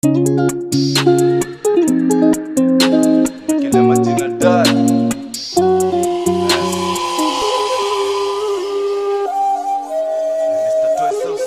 Kile majina dad Mr. Toy South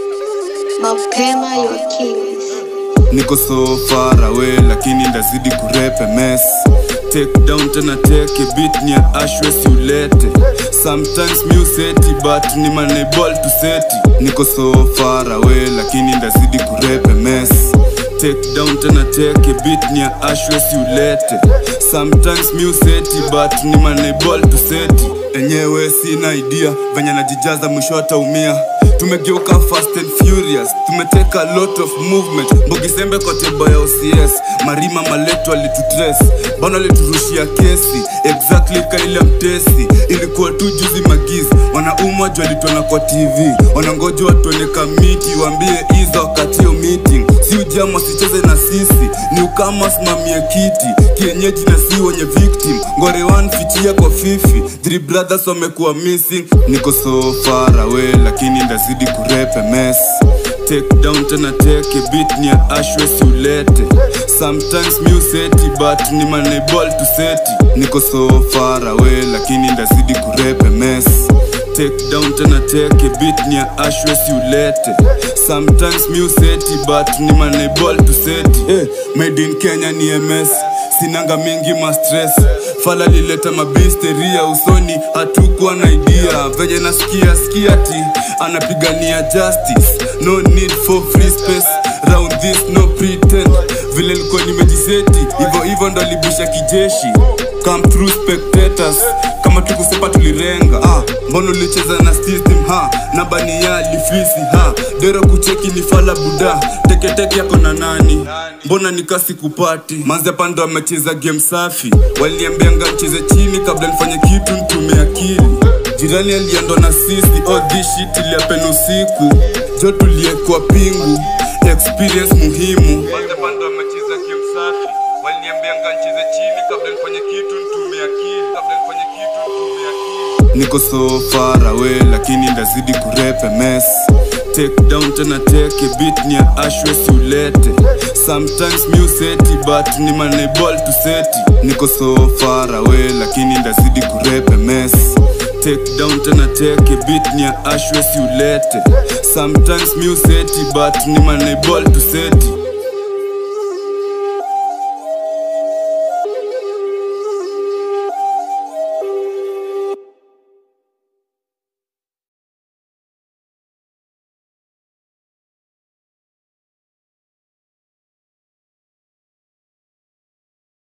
Sea. mapema your kings niko so far away lakini ndazidi kurepe mess take down tena teke bit ni ya ashwes ulete sometimes museti but ni manable to seti niko so far away lakini ndazidi kurepe mess take down tena teke bit ni ya ashwes ulete sometimes museti but ni manable to seti enyewe sina idea venye najijaza mwisho ataumia tumegeuka fast and furious tumeteka a lot of movement mbogisembe kwa tebo ya ocs marima maleto alitutres bana aliturushia kesi exactly kaile mtesi ilikuwa tu juzi magizi wanaumwa juu alitona kwa tv wanangoja watuone kamiti waambie iza wakatio meeting si ujama sicheze na sisi ni ukama simamie kiti kienyeji na si wenye victim ngore one fichia kwa fifi three brothers wamekuwa missing niko so far away lakini ndazidi kurepe mess take down tena teke bit ni ya ashwes ulete sometimes museti but ni manable to seti niko so far away lakini ndazidi kurepe mess take down tena teke bit ni ya ashwes ulete sometimes museti but ni manable to seti hey, made in kenya ni ms sinanga mingi mastres fala lileta mabisteria usoni hatukuwa na idea venye nasikia skia ti anapigania justice no need for free space round this no pretend vile likuwa nimejiseti hivyo hivyo ndo libisha kijeshi come through spectators kama tukusepa tulirenga ah, mbona ulicheza na system ha nabani ya lifisi ha dero kucheki ni fala buda teketeke yako na nani mbona nikasi kupati manze pando amecheza game safi waliniambianga mcheze chini kabla nifanye kitu ntume akili jirani aliendo na sisi all this shit iliapen usiku jo tuliekwa pingu experience muhimu manze pando amecheza game safi waliniambianga ncheze chini kabla nifanye kitu ntume akili kabla nifanye kitu ntume akili niko so far away lakini ndazidi kurepe mess take down tena teke bit ni ya ashwes ulete sometimes museti but ni manable to seti niko so far away lakini ndazidi kurepe mess take down tena teke bit ni ya ashwes ulete sometimes museti but ni manable to seti